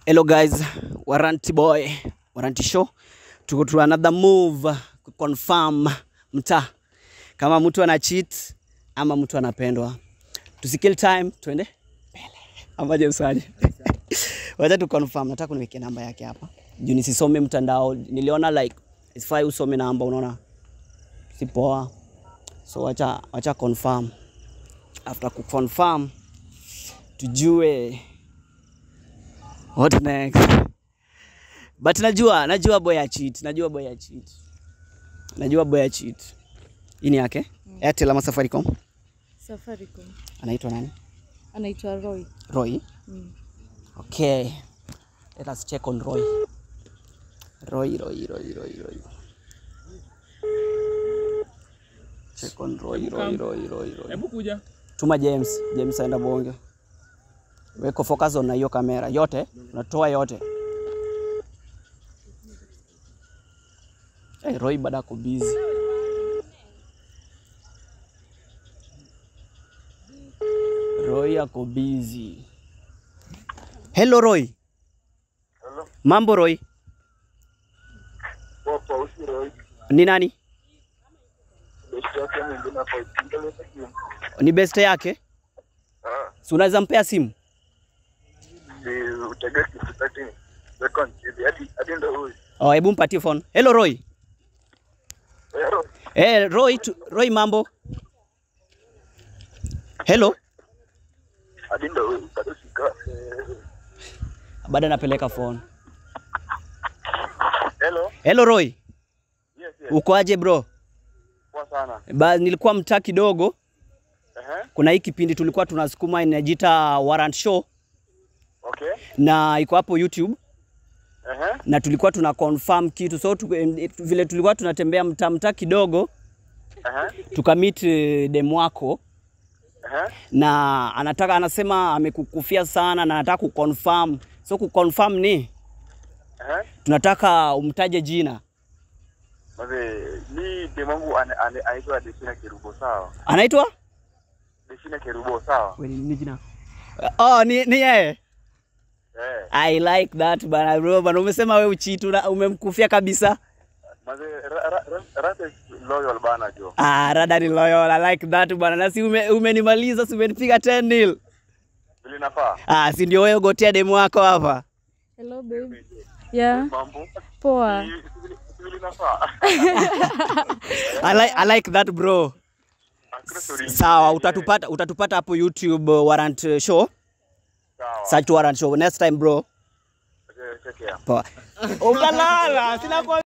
Hello guys, Warranty Boy, Warranty Show. Tuko to another move ku confirm mtaa kama mtu ana cheat ama mtu anapendwa. Tusikill time, twende mbele. Ama je msaje? Wacha tu confirm, nataka kuniwekea namba yake hapa. Juu nisisome mtandao, niliona like isifai usome namba, unaona si poa. So wacha wacha confirm. After ku confirm tujue What next? But najua, najua boy ya cheat, najua boy ya cheat. Najua boy ya cheat. Hii ni yake? Airtel ama Safaricom? Safaricom. Anaitwa nani? Anaitwa Roy. Roy. Mm. Okay. Let us check on Roy. Roy, Roy, Roy, Roy, Roy. Check on Roy, Roy, Roy, Roy, Roy. Hebu kuja. Tuma James, James aenda bonge. Weko focus on na hiyo kamera yote, unatoa yote. Hey, Roy bado ako busy. Roy ako busy. Hello Roy. Hello. Mambo Roy. Poa, usi Roy. Ni nani? Besti yake mwingine hapo ipingele simu. Ni best yake? Ah, Si unaweza mpea simu? si utege kisitati. Second hivi hadi hadi ndo huyu. Oh, hebu mpatie phone. Hello Roy. Eh, Roy. Eh, Roy, tu, Roy mambo. Hello. Hadi ndo huyu. Bado sika. Eh, Bado napeleka phone. Hello. Hello Roy. Yes, yes. Uko aje bro? Poa sana. Ba, nilikuwa mtaa kidogo. Ehe. Kuna hii kipindi tulikuwa tunasukuma inajiita Warrant Show Okay. na iko hapo YouTube Ehe. na tulikuwa tuna confirm kitu so tu, em, vile tulikuwa tunatembea mtaa mtaa kidogo Ehe. tukamit eh, demu wako Ehe. na anataka anasema amekukufia sana na anataka kuconfirm. So kuconfirm ni Ehe. tunataka umtaje jina. Maze, ni demangu ane- ane- anaitwa Desina Kerubo sawa. Anaitwa? Desina Kerubo sawa. Wewe ni jina. Oh, ni ni yeye. Eh. I like that bana bro, bana umesema wewe uchitu na umemkufia kabisa. Maze, ra- ra- ra- Rata is loyal bana jo. Ah, rada ni loyal. I like that bana. Na si ume, umenimaliza, si umenipiga 10 nil. Vile nafaa. Ah, si ndio wewe gotea demu wako hapa. Hello babe. Yeah, Mambo. poa. Si- si- si Vile nafaa. I like, I like that bro. Hakuna story. Sawa, utatupata utatupata hapo YouTube uh, Warrant uh, Show. Sawa. Search Warrant Show. Next time bro. Okay, take care. Poa. Ukalala, sina kwa